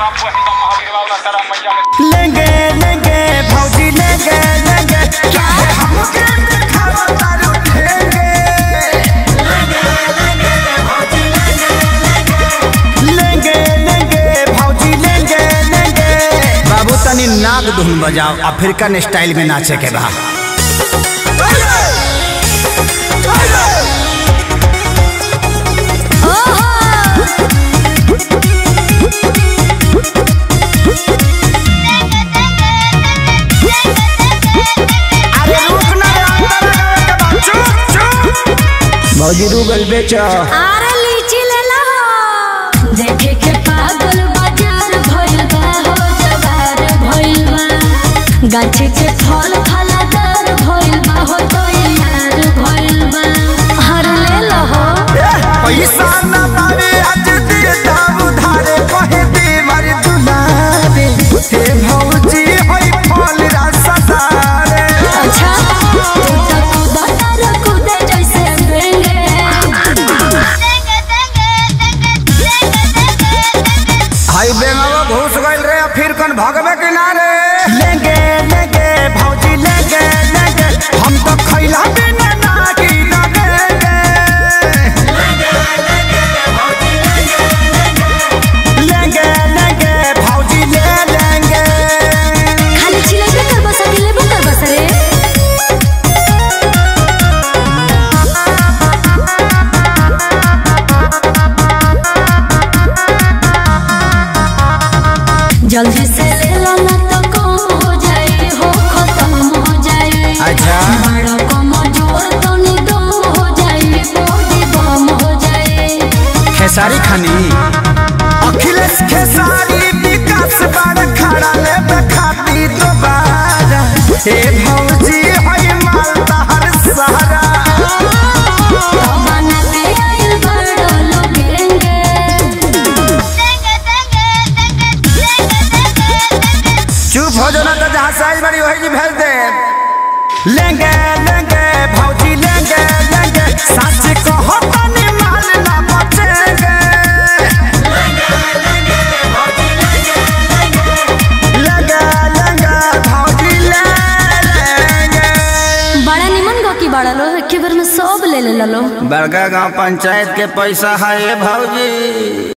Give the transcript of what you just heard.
लेंगे लेंगे भौजी लेंगे लेंगे चाहे हमके दिखावा तारू ठेंगे लेंगे लेंगे भौजी लेंगे लेंगे बाबू तनी नाग धुन बजाओ अफ्रीकन स्टाइल में नाचे के बा अरे रुक ना रे, अंदर लगावे के बा। चुप चुप भौजी रूगल बेचो आरे लीची ले ला देखे के पागल बाजार भइल बा हो जवार भइल बा गाछी के फल फलादार भइल बा हो तो यार भइल बा हर ले लो हो पैसा न पावे आज दे दाम उधारे कहे दे मारे दुलारे हे भौजी होई फल रसदारे अच्छा तू तो कूदा तार कूदे जैसे बेंगे हाई बेंगवा घुस गइल रे फिर कन भगवे किनारे लेंगे लेंगे भौजी लेंगे लेंगे हम तो खैला बिना ना की लगेंगे लेंगे लेंगे भौजी ले लेंगे खाली छिले कर बस अकेले कर बस रे जल्दी से ले लो ना तो कम हो जाए हो खत्म हो जाए अच्छा। बड़ा कम जोर तो निदम हो जाए बॉडी बम हो जाए खेसारी खानी अखिलेश खेसारी विकास बार खड़ा ले खाती दोबारा हे भौजी होई मालदा हर सहारा बना के आइल बड़ा लोगेंगे चुप हो जाना तो जहाँ साइज बड़ी वही जी भेज दे लेंगे लेंगे भौजी लेंगे लेंगे सच कहो तनी माल ना बचेंगे लेंगे लेंगे भौजी ले लेंगे बड़ा निमन गो की बड़ा लो एक बार में सब ले ले लो बड़का गांव पंचायत के पैसा है भौजी